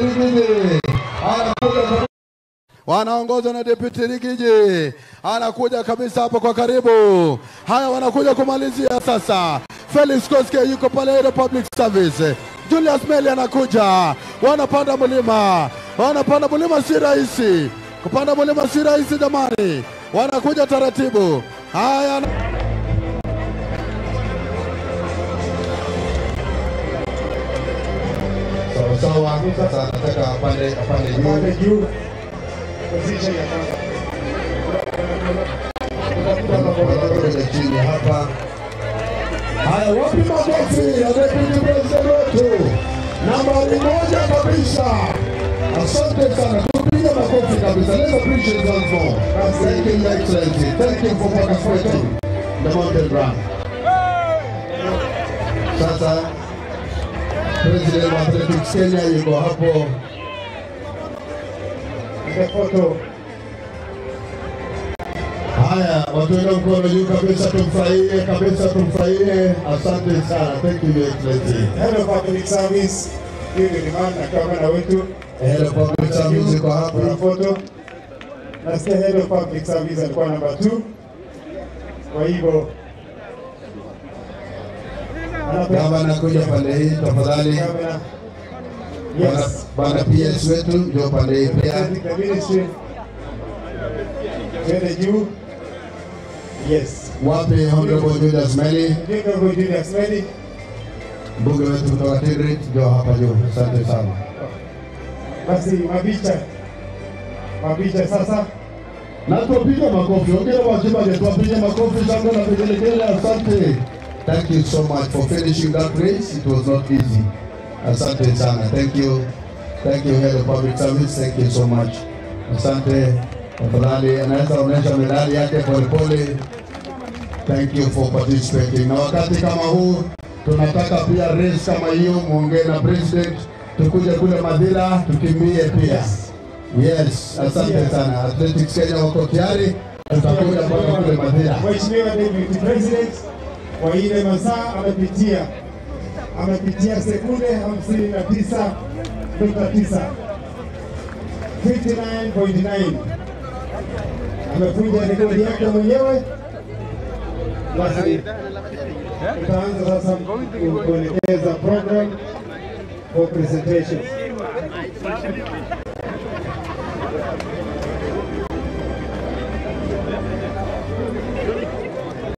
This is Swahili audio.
Rigiji anakuja wanaongozwa na Deputy Rigiji, anakuja kabisa hapo kwa karibu. Haya, wanakuja kumalizia sasa. Felix Koske yuko pale Aero Public Service. Julius Meli anakuja, wanapanda mlima, wanapanda mlima, si rahisi kupanda mlima, si rahisi jamani, wanakuja taratibu. Haya, sawa sawa. Sasa anataka apande apande Pande juu. juu. Position ya kwanza. Wanakuja chini hapa. Haya, wapi makofi ya deputy president wetu nambari moja kabisa. Asante sana, tupige makofi kabisa. Let's appreciate once more. Thank you, Your Excellency. Thank you for participating in the mountain run. Sasa President wa Athletics Kenya yuko hapo. The photo. Haya, watuweka mkono juu kabisa, tumfurahie kabisa, tumfurahie. Asante sana. Thank you, Your Excellency. Head of Public Service. Huyu ni Liman na kamera wetu. Head of Public Service yuko Kuna hapa. photo. Nasikia Head of Public Service alikuwa namba 2. Kwa hivyo anapewa Kama anakuja pande hii tafadhali. kamera. Bana- Yes. Bana PS wetu ndio pande hii pia. The ministry. Twende juu. Yes. Wapi Honorable Julius Meli, Honorable Julius Meli. mbunge wetu kutoka Tigrit, ndio hapa juu. Asante sana. Basi mabicha. Mabicha sasa. Na tuwapige makofi. Ongea wajibaje, tuwapige makofi sana na vigelegele. Asante. Thank you so much for finishing that race. It was not easy. Asante sana. Thank you. Thank you Head of Public Service. Thank you so much. Asante. Tafadhali anaweza onyesha medali yake polepole. Thank you for participating. Na wakati kama huu tunataka pia race kama hiyo, muongee na president, tukuje kule Madhira tukimbie pia. Yes, asante sana. Athletics Kenya wako tayari, tutakuja mpaka kule Madhira. Mheshimiwa Deputy President kwa ile masaa amepitia amepitia sekunde 59.9 59.9 amefunja rekodi yake mwenyewe. Basi tutaanza sasa ku- kuelekeza program for presentation.